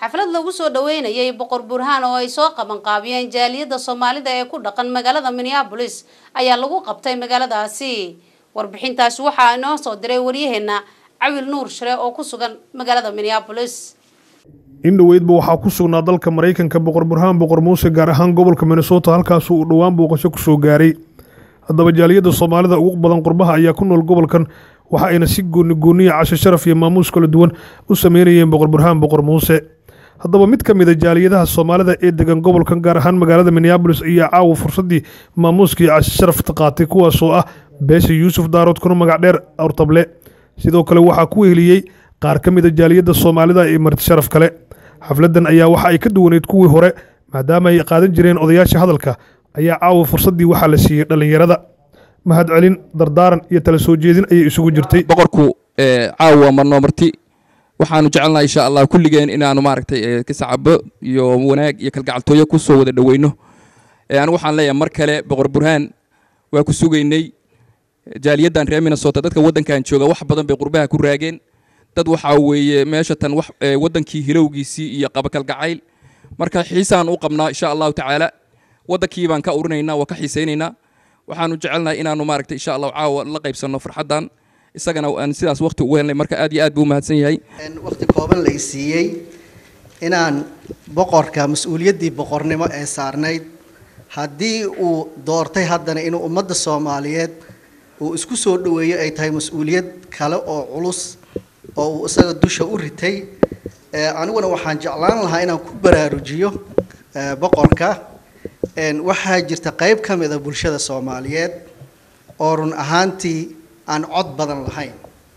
xaflad lagu soo dhaweynayay boqor burhaan oo ay soo qabanqaabiyeen jaaliyadda soomaalida ee ku dhaqan magaalada minneabolis ayaa lagu qabtay magaaladaasi warbixintaasi waxaa inoo soo diray waryaheena cawil nuur share oo ku sugan magaalada minneabolis in dhoweydba waxaa ku sugnaa dalka maraykanka boqor burhaan boqor muuse gaar ahaan gobolka minnesota halkaasu uu dhowaan booqasho ku soo gaaray haddaba jaaliyadda soomaalida ugu badan qurbaha ayaa ku nool gobolkan waxa ayna si gooni gooniya casho sharaf iyo maamuus kala duwan u sameynayeen boqor burhaan boqor muuse haddaba mid ka mida jaaliyadaha soomaalida ee degan gobolkan gaar ahaan magaalada minneabolis ayaa caawa fursaddii maamuuskii casho sharafta qaatay kuwaasoo ah beesha yuusuf daarood kuna magac dheer awrtable sidoo kale waxaa ku weheliyey qaar ka mida jaaliyadda soomaalida ee marti sharaf kale xafladdan ayaa waxa ay ka duwaneyd kuwii hore maadaama ay qaadan jireen odayaasha hadalka ayaa caawa fursaddii waxaa la siiyey dhallinyarada mahad celin dardaaran iyo tala soo jeedin ayay isugu jirtay boqorku caawa marnoo marti waxaanu jecelnahay insha allah kulligeen inaanu maaragtay kasacabo iyo wanaag iyo kalgacaltooyo ku soo wada dhoweyno anigu waxaan leeyahay mar kale boqor burhaan waa ku sugaynay jaaliyaddan reer minnesota dadka waddankan jooga wax badan bay qurbaha ku raageen dad waxaa weeye meesha tan wax waddankii hilowgiisii iyo qabakalgacayl marka xiisaan u qabnaa insha allahu tacaala waddankii baan ka urinaynaa waa ka xiisaynaynaa waxaanu jecelnahay inaanu maaragtay insha allahu caawa la qaybsanno farxaddan isagana aan sidaas waqti ugu helnay marka aad iyo aad buu umahadsan yahay waqti kooban la isiiyey inaan boqorka mas-uuliyaddii boqornimo ee saarnayd haddii uu doortay haddana inuu ummadda soomaaliyeed uu isku soo dhoweeyo ay tahay mas-uuliyad kale oo culus oo uu isaga dusha u ritay aniguna waxaan jeclaan lahaa inaan ku baraarujiyo boqorka waxaa jirta qayb ka mid a bulshada soomaaliyeed oo run ahaantii aan cod badan lahayn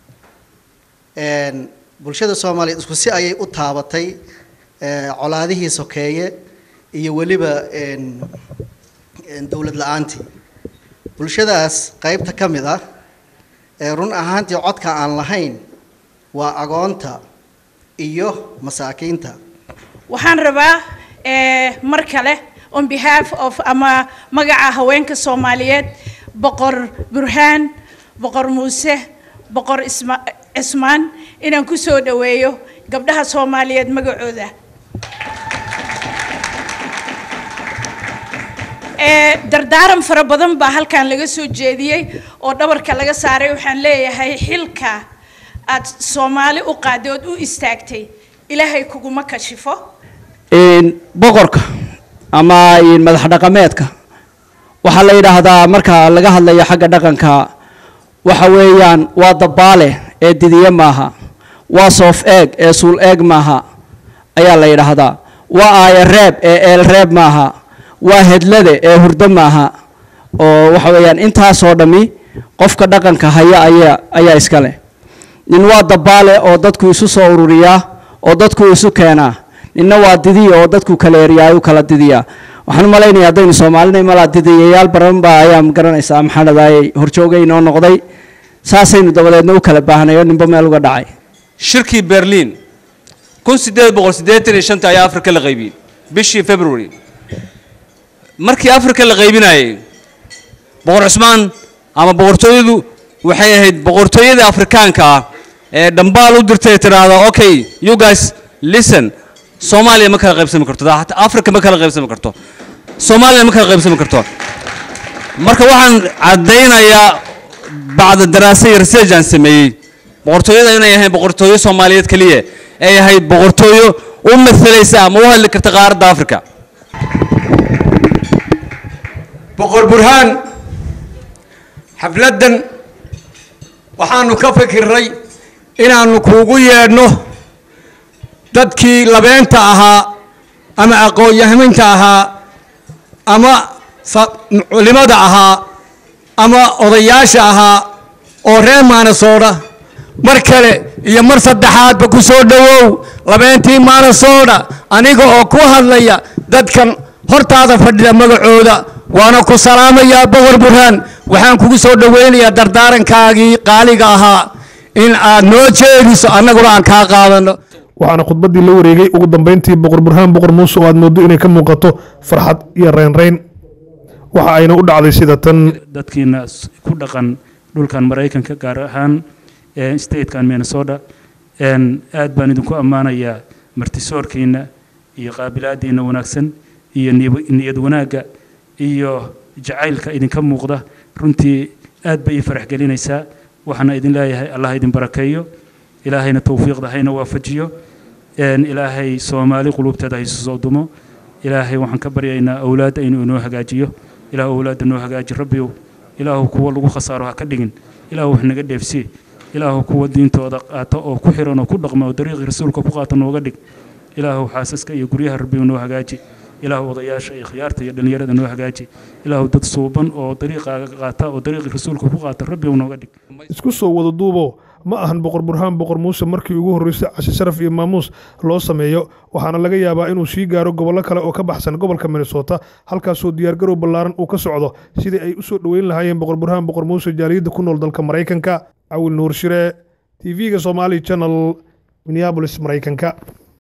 bulshada soomaaliyeed isku si ayay u taabatay colaadihii sokeeye iyo weliba dowlad la-aantii bulshadaas qaybta ka mid ah run ahaantii codka aan lahayn waa agoonta iyo masaakiinta waxaan rabaa mar kale on behalf of ama magaca haweenka soomaaliyeed boqor burhaan boqor muuse boqor isma cismaan inaan ku soo dhoweeyo gabdhaha soomaaliyeed magacooda dardaaran fara badan baa halkan laga soo jeediyey oo dhabarka laga saaray waxaan leeyahay xilka aad soomaali u qaaday ood u istaagtay ilaahay kuguma kashifo boqorka ama madax dhaqameedka waxaa la yidhaahdaa marka laga hadlayo xagga dhaqanka waxa weeyaan waa dabaale ee didiye maaha waa soof eeg ee suul eeg maaha ayaa la yidhaahdaa waa aaya reeb ee eel reeb maaha waa hedlade ee hurdo maaha oo waxa weeyaan intaasoo dhammi qofka dhaqanka haya ayaa ayaa iska leh nin waa dabaale oo dadku isu soo ururiyaa oo dadku isu keenaa ninna waa didiya oo dadku kala eryaa u kala didiyaa waxaan u malaynayaa haddaynu soomaalina malaa didiyayaal badan baa ayaa garanaysaa maxaa dhadaayay horjoogay inoo noqday saasaynu dabadeedna u kala baahnay oo ninba meel uga dhacay shirkii berliin kun sideed boqol siddeetan iyo shanta ayaa afrika la qaybiyey bishii february markii afrika la qaybinayay boqor cusmaan ama boqortooyadu waxay ahayd boqortooyada afrikaanka ah ee dhambaal u dirtay tiraahda okay you guys listen soomaaliya ma kala qaybsami karto hataa africa ma kala qaybsami karto soomaaliya ma kala qaybsami karto marka waxaan caddaynayaa bacda daraasa iyo research aan sameeyey boqortooyada inay ahayn boqortooyo soomaaliyeed keliya ay ahayd boqortooyo u masalaysa ama u hadli karta qaaradda africa boqor burhaan xafladdan waxaanu ka fikirnay inaannu kuugu yeedhno dadkii labeenta ahaa ama aqoon-yahaminta ahaa ama culimada ahaa ama odayaasha ahaa oo reer maanasoodha mar kale iyo mar saddexaadba ku soo dhowow labeentii maanasoodha aniga oo ku hadlaya dadkan hortaada fadhida magacooda waana ku salaamayaa boqor burhaan waxaan kugu soo dhoweynayaa dardaarankaagii qaaliga ahaa in aad noo jeediso annaguna aan kaa qaadano waxaana khudbaddii la wareegay ugu dambayntii boqor burhaan boqor muuse oo aad mooddo inay ka muuqato farxad iyo reynreyn waxa ayna u dhacday sida tan dadkiina ku dhaqan dhulkan maraykanka gaar ahaan statekan minnesota aad baan idinku ammaanayaa martisoorkiinna iyo qaabilaadiinna wanaagsan iyo niyab- niyad wanaagga iyo jacaylka idinka muuqda runtii aad bay ii farax gelinaysaa waxaana idin leeyahay allah idin barakeeyo ilaahayna towfiiqda hayna waafajiyo een ilaahay soomaali qulubteeda haysu soo dumo ilaahay waxaan ka baryaynaa awlaadda inuu inoo hagaajiyo ilaah awlaadda noo hagaaji rabbiyow ilaahu kuwa lagu khasaaro ha ka dhigin ilaahu wax naga dheefsi ilaahu kuwa diintooda qaata oo ku xiran oo ku dhaqma oo dariiqii rasuulka ku qaata nooga dhig ilaahu xaasaska iyo guryaha rabbiyow noo hagaaji ilaahu odayaasha iyo khiyaarta iyo dhallinyarada noo hagaaji ilaahu dad suuban oo dariiqaaga qaata oo dariiqii rasuulka ku qaata rabbiyow nooga dhig isku soo wada duubo ma ahan boqor burhaan boqor muuse markii ugu horreysay cashe sharaf iyo maamuus loo sameeyo waxaana laga yaabaa inuu sii gaaro gobollo kale oo ka baxsan gobolka minnesota halkaasoo diyaargarow ballaaran uu ka socdo sidii ay u soo dhoweyn lahaayeen boqor burhaan boqor muuse jaaliyadda ku nool dalka maraykanka cawil nuur shire tv-ga somali channel minneabolis maraykanka